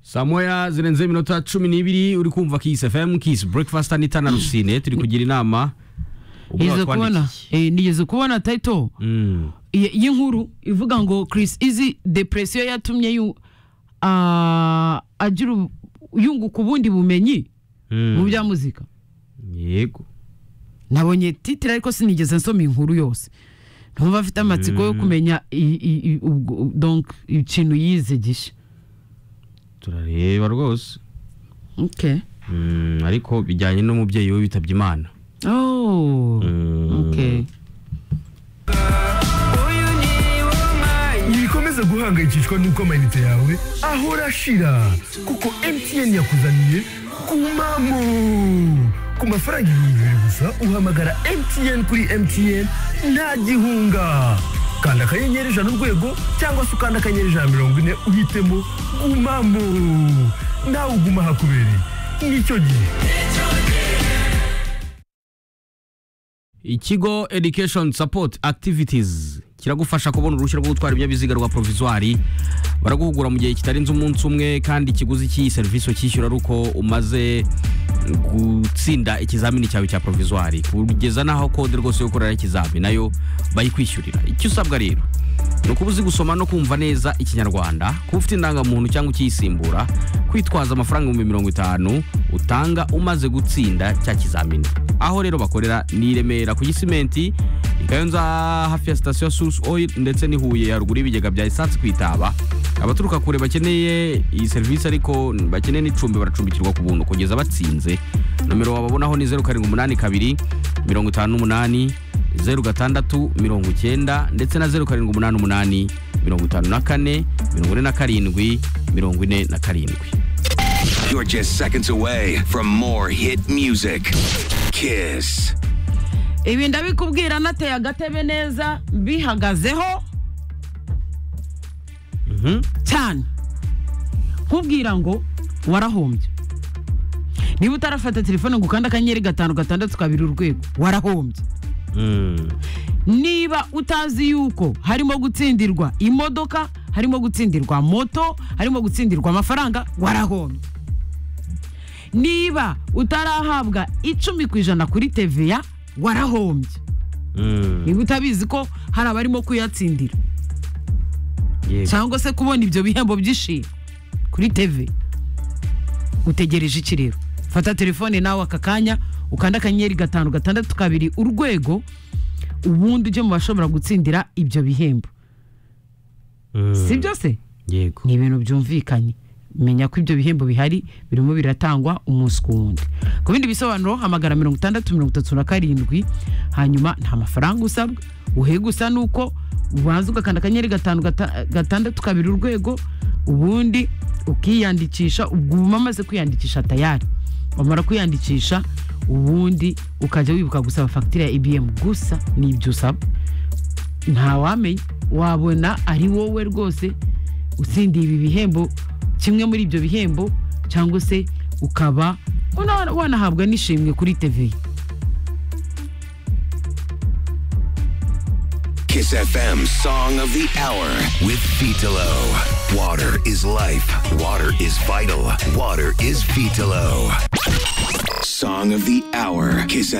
saa moya zirenze iminota cumi n'ibiri uri kumva kisi fm kisi breakfast anita na rusine turi kugira inama ubwo nigeze kubona watwandikiye. eh, nigeze kubona title Mm. y- y'inkuru ivuga ngo Chris Easy depression yatumye yu ah, agira ubu- yunguka ubundi bumenyi Mm. mu bya muzika yego nabonye titire ariko sinigeze nsoma inkuru yose ntumva afite amatsiko yo kumenya i- i- i- ubwo- donc ikintu yize gishya turareba rwose okay Mm, ariko bijyanye n'umubyeyi we witabye imana oh Mm. okay wikomeze guhangayikishwa n'uko amayinite yawe ahora ashira kuko mtn yakuzaniye kumamo ku mafaranga ibihumbi bibiri gusa uhamagara mtn kuri mtn nta gihunga kanda akanyenyeri ijana urwego cyangwa se ukanda akanyenyeri ijana mirongo ine uhitemo gumamo nawe uguma hakubereye nicyo gihe ikigo education support activities kiragufasha kubona uruhushya rwo gutwara ibinyabiziga rwa provizwari baraguhugura mu gihe kitarenze umunsi umwe kandi ikiguzi cy'iyi serivisi ucyishyura ari uko umaze gutsinda ikizamini cyawe cya provizwari kugeza n'aho kode rwose yo gukorera ikizami nayo bayikwishyurira icyo usabwa rero ni ukuba uzi gusoma no kumva neza ikinyarwanda kuba ufite indangamuntu cyangwa ukiyisimbura kwitwaza amafaranga ibihumbi mirongo itanu utanga umaze gutsinda cya kizamini aho rero bakorera ni i remera ku gisimenti i kayonza hafi ya sitasiyo ya susi oil ndetse n'i huye haruguru y'ibigega bya esansi ku itaba abaturuka kure bakeneye iyi serivisi ariko bakeneye n'icumbi baracumbikirwa ku buntu kugeza batsinze nomero wababonaho ni zeru karindwi umunani kabiri mirongo itanu n'umunani zeru gatandatu mirongo icyenda ndetse na zeru karindwi umunani umunani mirongo itanu na kane mirongo ine na karindwi mirongo ine na karindwi You're just seconds away from more hit music. Kiss. ibi ndabikubwira nateye agatebe neza mbihagazeho cyane nkubwira ngo warahombye niba utarafata telefone ngo ukande akanyenyeri gatanu gatandatu kabiri urwego warahombye Mm. niba utazi yuko harimo gutsindirwa imodoka harimo gutsindirwa moto harimo gutsindirwa amafaranga warahombye niba utarahabwa icumi ku ijana kuri teveya warahombye Mm. niba utabizi ko hari abarimo kuyatsindira Yego. cyangwa se kubona ibyo bihembo by'ishimwe kuri tv utegereje iki rero fata telefone nawe aka kanya ukanda akanyenyeri gatanu gatandatu kabiri urwego ubundi ujye mu bashobora gutsindira ibyo bihembo Mm. si byose yego ni ibintu byumvikanye menya ko ibyo bihembo bihari birimo biratangwa umunsi ku wundi ku bindi bisobanuro hamagara mirongo itandatu mirongo itatu na karindwi hanyuma nta mafaranga usabwa uhe gusa ni uko ubanza ugakanda akanyenyeri gatanu gata- gatandatu kabiri urwego ubundi ukiyandikisha ubwo uba umaze kwiyandikisha tayari wamara kwiyandikisha ubundi ukajya wibuka gusaba fagitire ya ibiyemu gusa ni ibyo usaba ntawamenya wabona ari wowe rwose utsindiye ibi bihembo kimwe muri ibyo bihembo cyangwa se ukaba wana- wanahabwa n'ishimwe kuri tv Kiss FM Song of the Hour with Vitalo. Water is life. Water is vital. Water is Vitalo. Song of the Hour. Kiss